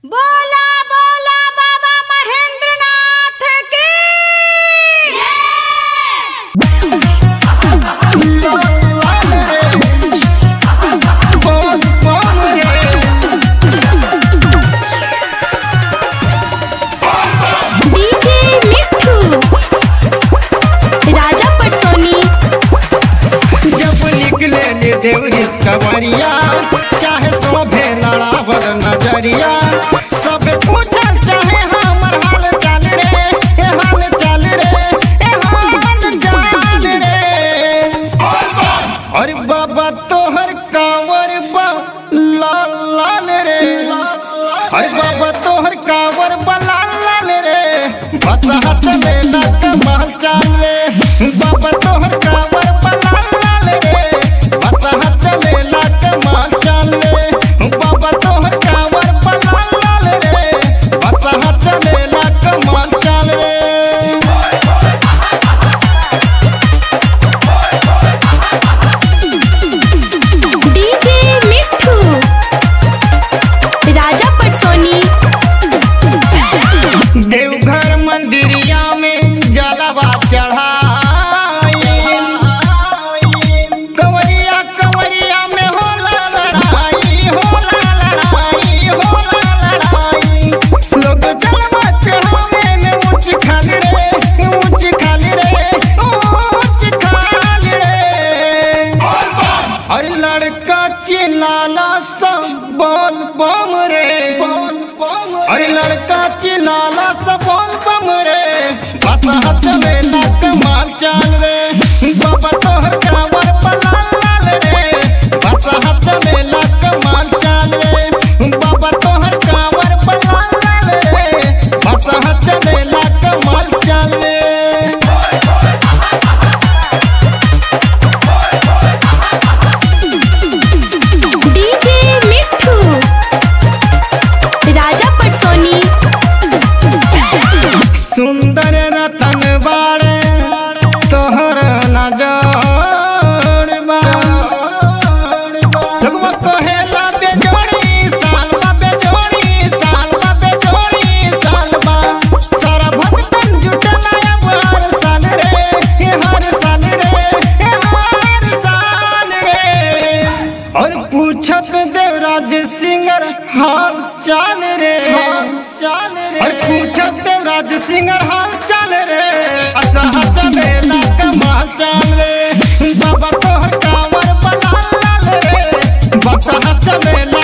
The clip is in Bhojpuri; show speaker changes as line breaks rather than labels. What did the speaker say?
बोला बोला बाबा महेंद्रनाथ की
डीजे मिठू राजा पटसोनी
जब निकले ले देवरिस कवरिया चाहे शोभे लड़ावल नजरिया सब पूछल चाहे हमर हाल चाल रे ए हाल चाल रे ए हाल चाल रे अरे बाबा तोहर कांवर बा लाल लाल रे अरे बाबा तोहर कांवर बा लाल लाल रे बस हाथ में ना कमाल चाल रे बाबा तोहर कांवर बा लाल लाल रे बस हाथ में ना कमाल चाल रे बाबा तोहर कांवर बा लाल लाल रे बस हाथ में ना कमाल चाल रे
डीजे मिठू राजा पटसोनी
देवघर मंदिरिया में जलवा चढ़ाई कंवरिया कंवरिया में होला लड़ाई होला लड़ाई होला लड़ाई लोग जलवा चढ़ावे में ऊंच खाल रे ऊंच खाल रे ऊंच खाल रे अरे लड़का चिल्लाला सब बोल बम रे बोल बम अरे लड़का चिल्लाला सब बोल बम रे बस हाथ में ना कमाल चाल रे बाबा तोहर कांवर पलाल लाल रे बस हाथ में ना कमाल चाल रे बाबा तोहर कांवर पलाल लाल रे बस हाथ में ना कमाल चाल रे
डीजे मिठू राजा पटसोनी
सुंदर रतन बाड़े तोहर नजर बा लोगवा कहेला बेजोड़ी सालवा बेजोड़ी सालवा बेजोड़ी सालवा सारा भक्तन जुटला अब हर साल रे हे हर साल रे हे हर साल रे और पूछत देवराज सिंगर हाल चाल रे चाल रे और पूछत देवराज सिंगर हाल चाल रे अच्छा चले ना कमाल चाल रे बाबा तोहर कांवर बलाल लाल रे बच्चा चले